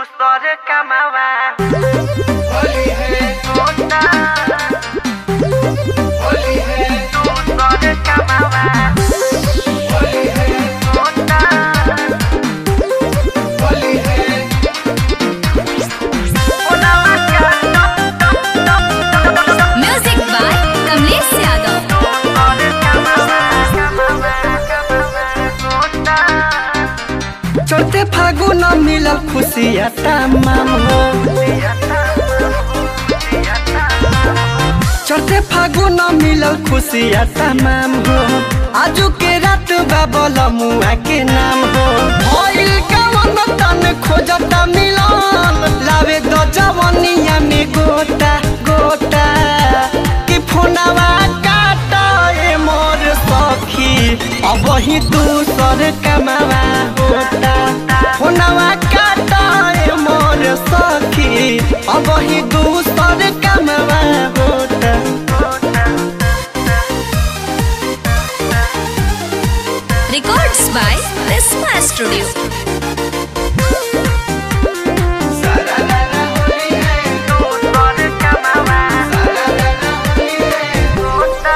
दूसर कमावा होली है होता होली है दूसर कमावा होली है होता होली है उनावा का म्यूजिक बाय कमलेश यादव दूसर कमावा कमावा कमावा होता चौथे फागुन मिलल खुशिया तमाम हो चौथे फागुन मिलल खुशिया तमाम हो आजू के रात बाबल मुआ के नाम हो भइल कवन तन खोजता मिलन लावे द जवनिया में गोटा गोटा कि फोनवा काटा ए मोर सखी अब ही दूसर कमावा होता फोनवा काटा ए मोर सखी अब ही दूसर कमावा होता रिकॉर्ड्स बाय रिस्मा स्टूडियो सारा लाला होली है दूसर कमावा सारा लाला होली है होता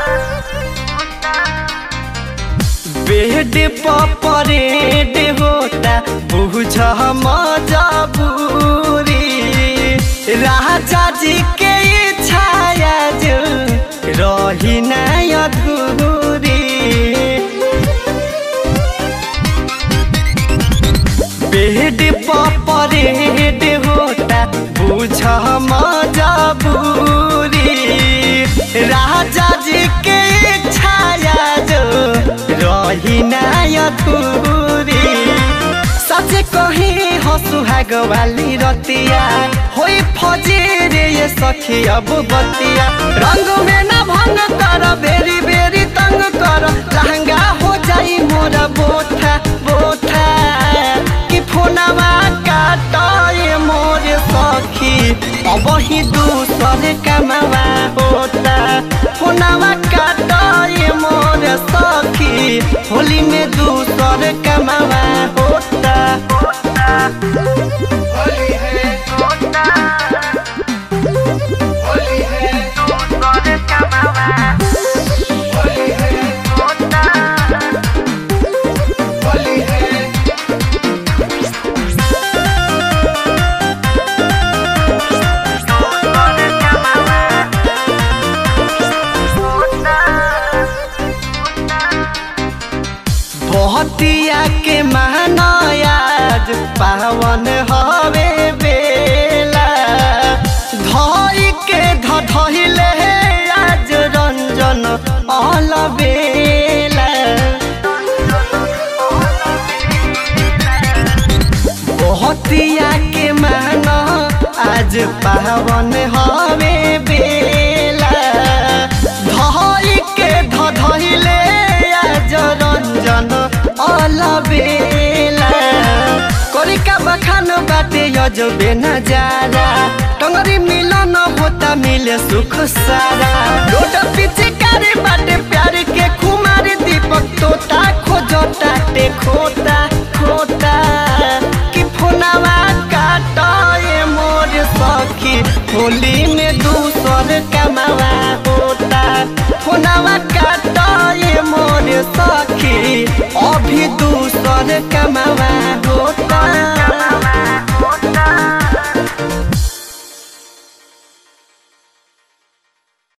बेड पर परेड होता बुझ मजबूरी राजा जी के छाया जो रही नहीं अधूरी बेड पर परेड होता बुझ मजबूरी राजा जी के छाया जो रही नहीं अधूरी सच कही हो सुहाग वाली रतिया होई फजी रे ये सखी अब बतिया रंग में न भंग कर बेरी बेरी तंग कर लहंगा हो जाई मोरा बोथा बोथा कि फोनवा काटे मोर सखी अब ही दूसर कमावा होता फोनवा काटे मोर सखी होली में दूसर कमावा होता होली है होता होली है दूसर कमावा होली है होता होली है दूसर कमावा होता भतिया के महानायाज पावन हवे बेला धई के धधहिले आज रंजन अलबेला भतिया के मान आज पावन हवे बेला धई के धधहिले आज रंजन अलबेला करिका बखान बाटे यजबे नजारा टंगरी मिलन होता मिले सुख सारा रोड पीछे कारे बाटे प्यार के कुमार दीपक तोता खोजता ते खोता खोता कि फोनवा काटा ए मोर सखी होली में दूसर कमावा होता फोनवा काटा ए मोर सखी अभी दूसर कमावा होता